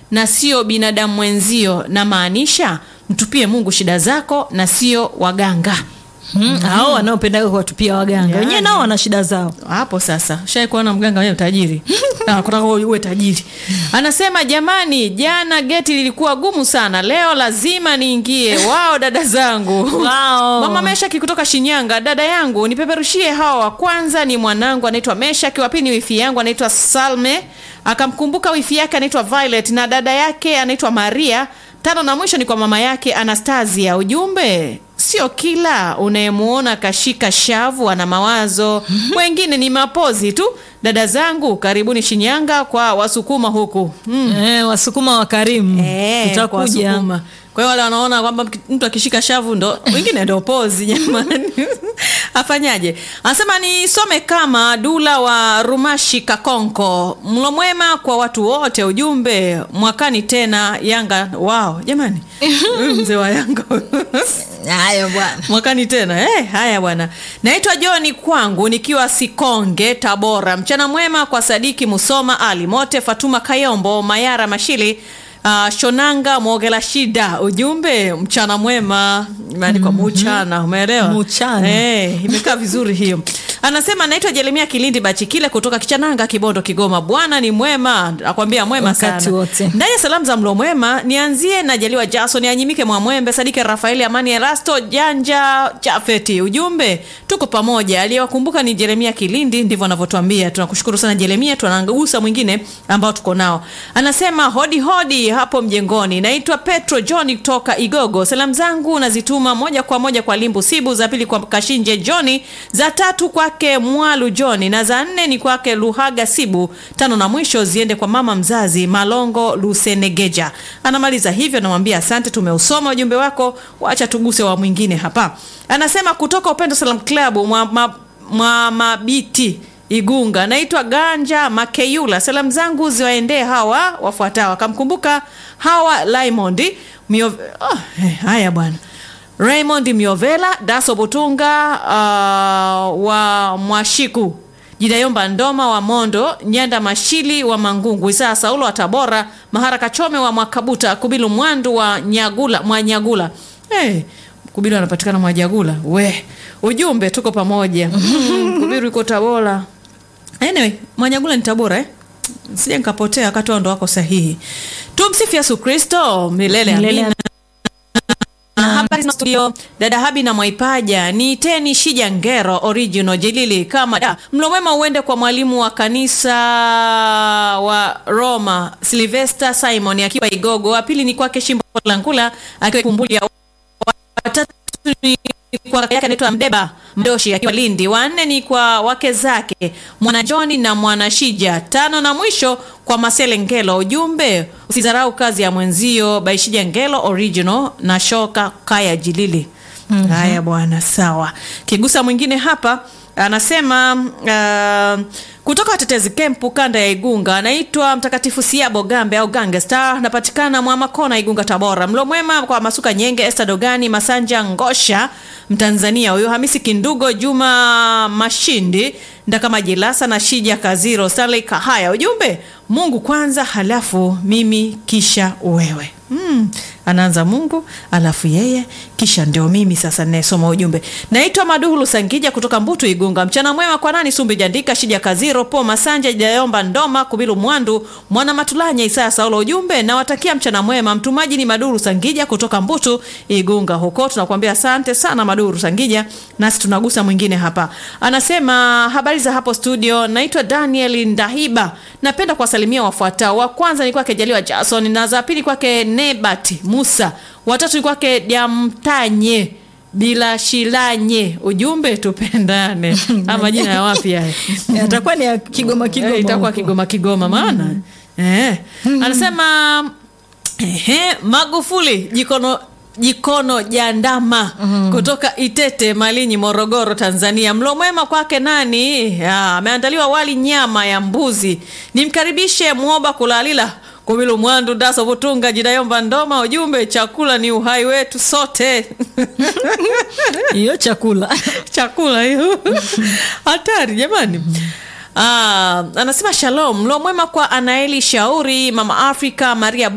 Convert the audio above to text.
na sio binadamu mwenzio na maanisha mtupie mungu shida zako na sio waganga Mm, hao wanaopendaga kuwatupia waganga Yaani. wenyewe nao wana shida zao hapo sasa shai kuona mganga wenyewe tajiri Ah, kutaka uwe tajiri anasema jamani jana geti lilikuwa gumu sana leo lazima niingie wao dada zangu Wao. mama meshaki kutoka shinyanga dada yangu nipeperushie hawa wa kwanza ni mwanangu anaitwa meshaki wa pili ni wifi yangu anaitwa salme akamkumbuka wifi yake anaitwa violet na dada yake anaitwa maria tano na mwisho ni kwa mama yake anastasia ujumbe sio kila unayemuona kashika shavu ana mawazo wengine ni mapozi tu dada zangu karibuni shinyanga kwa wasukuma huku mm. eh, wasukuma wakarimu Eh, kwa tutakuja Wasukuma. kwa hiyo wale wanaona kwamba mki- mtu akishika shavu ndo wengine ndo pozi jamani afanyaje anasema nisome kama dula wa rumashi kakonko mlo mwema kwa watu wote ujumbe mwakani tena yanga wao jamani huyu mzee wa yanga haya bwana mwakani tena eh, haya bwana naitwa joni kwangu nikiwa sikonge tabora mchana mwema kwa sadiki musoma ali mote fatuma kayombo mayara mashili Uh, shonanga mwogela shida ujumbe mchana mwema imeandikwa mm-hmm. muchana umeelewa Muchana. eh, imekaa vizuri hiyo anasema naitwa jeremia kilindi bachikile kutoka kichananga kibondo kigoma bwana ni mwema akwambia mwema Wakati sana wote. ndani ya salamu za mlo mwema nianzie na jaliwa jason anyimike mwamwembe sadike rafaeli amani erasto janja chafeti ujumbe tuko pamoja aliyewakumbuka ni jeremia kilindi ndivyo anavyotuambia tunakushukuru sana jeremia tunagusa mwingine ambao tuko nao anasema hodi hodi hapo mjengoni naitwa petro johni kutoka igogo salamu zangu nazituma moja kwa moja kwa limbu sibu za pili kwa kashinje johni za tatu kwake mwalu johni na za nne ni kwake luhaga sibu tano na mwisho ziende kwa mama mzazi malongo lusenegeja anamaliza hivyo namwambia asante tumeusoma ujumbe wako wacha tuguse wa mwingine hapa anasema kutoka upendo salam club mwa, ma, mwa mabiti igunga naitwa ganja makeyula salamu zangu ziwaendee hawa wafuatao akamkumbuka hawa laimondi Mio... oh, eh, haya bwana raymond miovela daso butunga uh, wa mwashiku jidayomba ndoma wa mondo nyanda mashili wa mangungu isaa saulo wa tabora mahara kachome wa mwakabuta kubilu mwandu wa nyagula mwa nyagula hey, kubilu anapatikana mwajagula we ujumbe tuko pamoja Mm, kubiru iko tabora anyway mwanyagula ni tabora eh? sija nikapotea wakati wao ndo wako sahihi tumsifu yesu kristo milele Milele amina Na habari za studio dada habi na mwaipaja ni teni shija ngero original jilili kama da mlo mwema uende kwa mwalimu wa kanisa wa roma silvester simon akiwa igogo wa pili ni kwake shimbo langula akiwa kumbuli watatu ni kwa kaka yake anaitwa mdeba mdoshi akiwa lindi wanne ni kwa wake zake mwana joni na mwana shija tano na mwisho kwa masele ngelo ujumbe usidharau kazi ya mwenzio baishija ngelo original na shoka kaya jilili mm-hmm. haya bwana sawa kigusa mwingine hapa anasema uh, kutoka watetezi kempu kanda ya igunga anaitwa mtakatifu siabo gambe au gangster napatikana mwamakona igunga tabora mlo mwema kwa masuka nyenge este dogani masanja ngosha mtanzania huyo hamisi kindugo juma mashindi ndakama jilasa na shija kaziro stanley kahaya ujumbe mungu kwanza halafu mimi kisha wewe mm, anaanza mungu alafu yeye kisha ndio mimi sasa ninayesoma ujumbe naitwa maduhulu sangija kutoka mbutu igunga mchana mwema kwa nani sumbi jandika shija kaziro po masanja jayomba ndoma kubilu mwandu mwana matulanya isaya saulo ujumbe nawatakia mchana mwema mtumaji ni maduhulu sangija kutoka mbutu igunga huko tunakuambia asante sana maduhulu sangija nasi tunagusa mwingine hapa anasema habari za hapo studio naitwa daniel ndahiba napenda kuwasalimia wafuatao wa kwanza ni kwake jaliwa jason na za pili kwake nebat musa watatu ni kwake jamtanye bila shilanye ujumbe tupendane ama majina ya wapi haya atakuwa ni ya kigoma kigoma Eh, itakuwa huko. kigoma kigoma maana eh. anasema ehe, magufuli jikono jikono jandama mm. kutoka itete malinyi morogoro tanzania mlo mwema kwake nani Ah, ameandaliwa wali nyama ya mbuzi nimkaribishe mwoba kulalila kumilu mwandu daso butunga jidayomba ndoma ujumbe chakula ni uhai wetu sote hiyo chakula chakula hiyo hatari jamani Ah, anasema shalom mlo mwema kwa anaeli shauri mama afrika maria